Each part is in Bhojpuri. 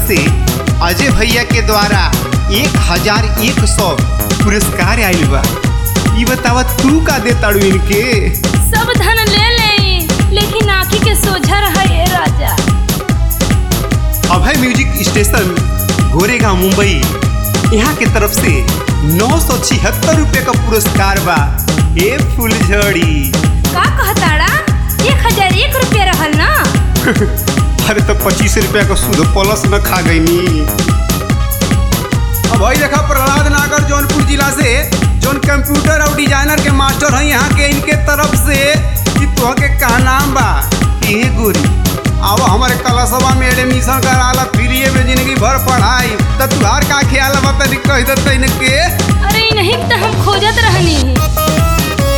से अजय भैया के द्वारा एक हजार एक सौ पुरस्कार आयल बा ई बतावा तू का दे ताड़ू इनके सब धन ले ले लेकिन आँखी के सोझा रहा ये राजा अभय म्यूजिक स्टेशन गोरेगांव मुंबई यहाँ के तरफ से नौ सौ छिहत्तर रुपये का पुरस्कार बा ए फुलझड़ी का कहताड़ा एक हजार एक रुपया रहल ना अरे तो पच्चीस रुपया का सूद प्लस न खा गई नी अब भाई देखा प्रहलाद नागर जौनपुर जिला से जौन कंप्यूटर और डिजाइनर के मास्टर हैं यहाँ के इनके तरफ से कि तुह के का नाम बा ए गोरी अब हमारे कलशवा में एडमिशन कराला फ्री में जिंदगी भर पढ़ाई तो तुहार का ख्याल बा तनी कह देते इनके अरे नहीं तो हम खोजत रहनी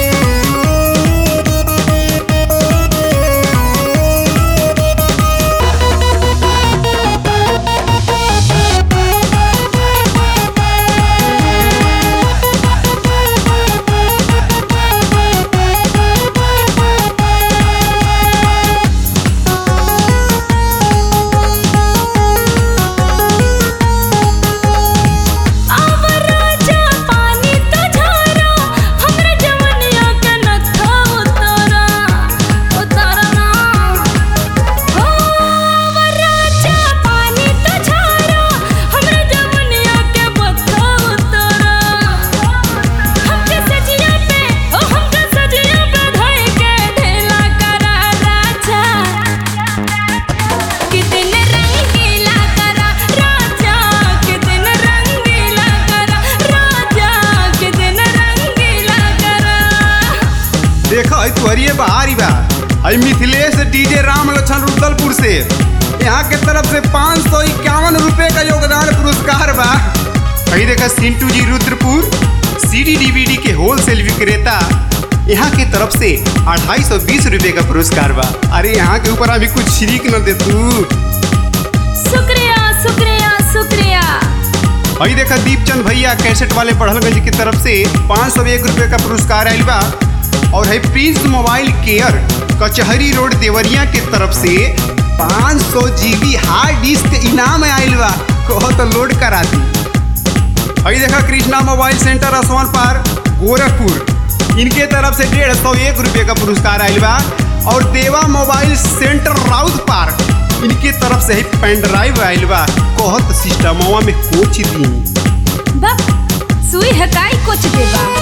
अब राजा पानी तो झारा हमरा जवनिया के नथा उतारा उतारा ना हो अब राजा पानी तो झारा हमरा जवनिया के बथा उतारा हमके सजिया पे ओ हमके सजिया पे धई के ढेला करा राजा कितने रंगीला करा राजा कितने रंगीला करा राजा कितने रंगीला करा देखो है तुहरिए बहारी बा है मिथिलेश डीजे राम लक्षण रुदलपुर से यहाँ के तरफ से पाँच सौ इक्यावन रुपये का योगदान पुरस्कार बा कहीं देखा सिंटू जी रुद्रपुर सीडी डीवीडी के होलसेल विक्रेता यहाँ के तरफ से अढ़ाई सौ बीस रुपये का पुरस्कार बा अरे यहाँ के ऊपर अभी कुछ शिरीक न दे तू शुक्रिया शुक्रिया शुक्रिया वही देखा दीपचंद भैया कैसेट वाले पढ़लगंज की तरफ से पाँच सौ एक रुपये का पुरस्कार आयल बा और है Prince mobile care Kachahari road Deoria के तरफ से पाँच सौ जीबी हार्ड डिस्क इनाम आयल बा कहो तो लोड करा दी वही देखा कृष्णा मोबाइल सेंटर असमान पार गोरखपुर इनके तरफ से डेढ़ सौ एक रुपये का पुरस्कार आयल बा और देवा मोबाइल सेंटर राउत पार्क इनके तरफ से ही पेन ड्राइव आयल बा कहत सिस्टमवा में कोच दी बा सुई हकाई कुछ देबा